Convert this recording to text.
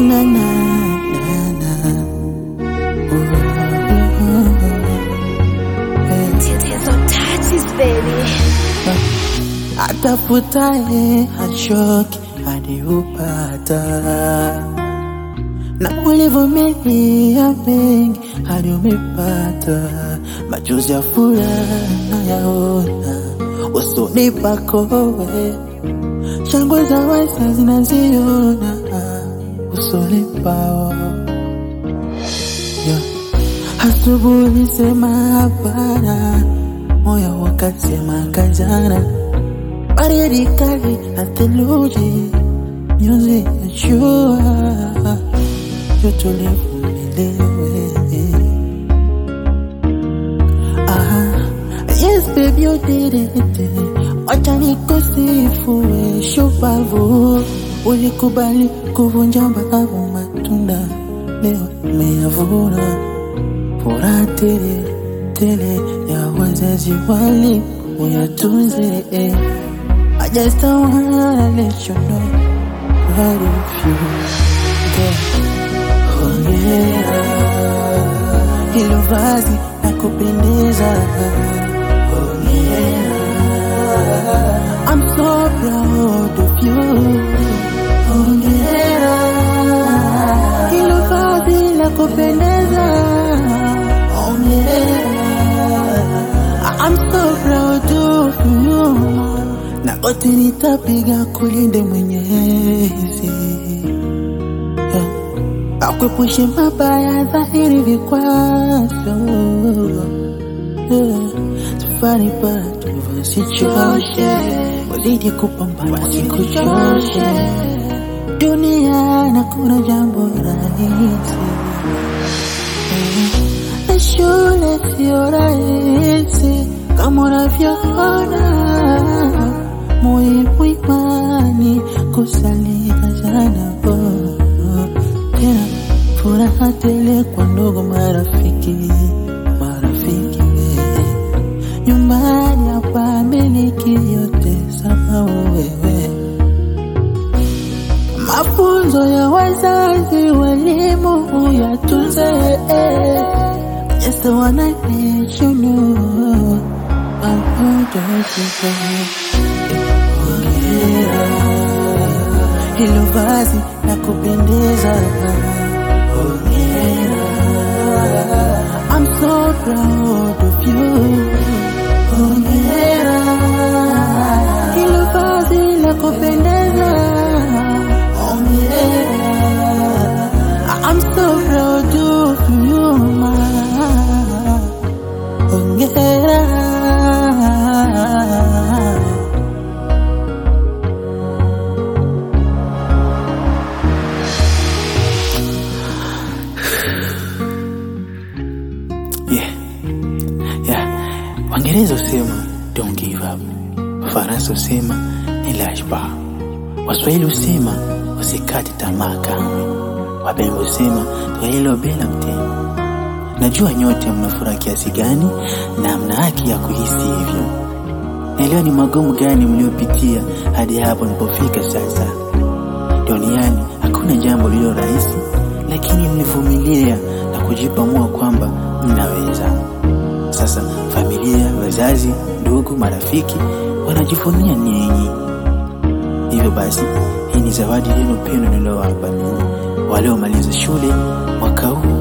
na na na na. Tatizo touches baby. Atafutaye hachoki hadi upata, na ulivumilia mengi hadi umepata. Machozi ya furaha nayaona usoni pako wewe, shangwe za waisa zinaziona usoni pao yeah. Asubuhi sema hapana, moyo wakasema kazana, baridi kali na theluji, nyuzi ya jua, joto livumiliwe. Ah, yes baby you did it, wacha nikusifu we shupavu, ulikubali kuvunja mbavu matunda, leo umeyavuna furaha tele tele ya wazazi wali uyatunze eh. I just don't wanna let you know what if you get hongera hilo vazi na kupendeza hongera I'm so proud of you hongera hilo vazi la kupendeza I'm so proud of you na wote nitapiga kulinde Mwenyezi yeah. Akuepushe mabaya dhahiri vikwazo yeah. Safari pato wasichoshe wazidi kupambana wasikuchoshe dunia na kuna jambo rahisi na shule sio rahisi kama unavyoona, muhimu imani kusalia sana oh, tena furaha tele kwa ndugu marafiki marafiki we nyumbani hapa miliki yote sama wewe mafunzo ya wazazi walimu yatunze Just wanna let you know I'm proud of you Hongera Hilo vazi la kupendeza Hongera I'm so proud of you Hongera Hilo vazi la kupendeza Hongera I'm so proud of you ma Hongera Yeah. Yeah. Waingereza husema don't give up. Wafaransa husema ni lâche pas. Waswahili husema usikate tamaa kamwe. Wabengo husema twalilo bila mtego. Najua nyote mna furaha kiasi gani na mna haki ya kuhisi hivyo. Naelewa ni magumu gani mliopitia hadi hapo nilipofika sasa. Duniani hakuna jambo lililo rahisi, lakini mlivumilia na kujipa moyo kwamba mnaweza. Sasa familia, wazazi, ndugu, marafiki wanajivunia nyinyi. Hivyo basi, hii ni zawadi yenu pendo nilowapa ninyi waliomaliza shule mwaka huu